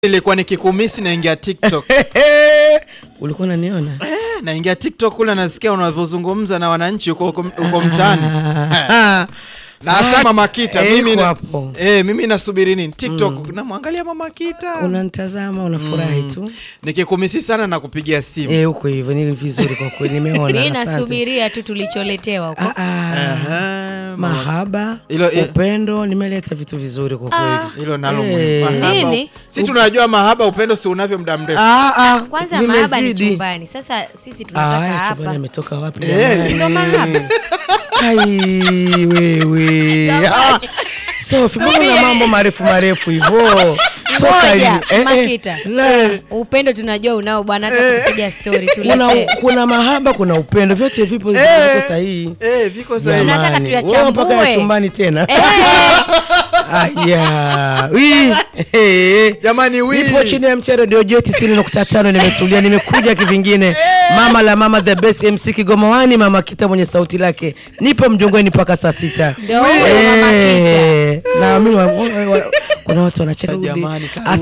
Nilikuwa nikikumisi naingia TikTok. ulikuwa unaniona Eh, naingia TikTok kule nasikia unavyozungumza na wananchi huko huko huko mtaani. Ah, Na hasa Mama Kita eh, mimi iko na, hapo. eh, mimi nasubiri nini? TikTok namwangalia Mama Kita. unanitazama unafurahi tu Nikikumisi sana na kupigia simu. Eh, huko hivyo ni vizuri kwa kweli nimeona mi asante. nasubiria tu tulicholetewa huko Ah, ah, Aha, Mama- mahaba Hilo- eh, upendo nimeleta vitu vizuri kwa kweli Hilo nalo Eh. muhimu. Mahaba. Nini? Si tunajua mahaba upendo si unavyo muda mrefu. Ah, ah, kwanza mahaba ni vimezidi. chumbani sasa sisi Ah, tunataka haya chumbani hapa ametoka wapi Eh. jamani? ndo mahaba Ai, wewe Ah, Sofi, mbona una mambo marefu marefu hivyo Toka moja hivi. Eh, eh, makita la. upendo tunajua unao bwana hata kupiga stori kuna, tuletee kuna mahaba kuna upendo vyote vipo Eh. viko sahihi Eh, viko sahihi. Nataka Jamani, tuyachambue. wewe mpaka ya chumbani tena Eh, aya wi Eh. Jamani wi. nipo chini ya mchero ndio jue tisini nukta tano nimetulia nimekuja kivingine mama la mama the best mc kigomawani mama kita mwenye sauti lake nipo mjongoni mpaka saa sita Ndio huyo Mama Kita. Eh, na mimi wa- wa- wa- kuna watu wanacheka Jamani, Udi.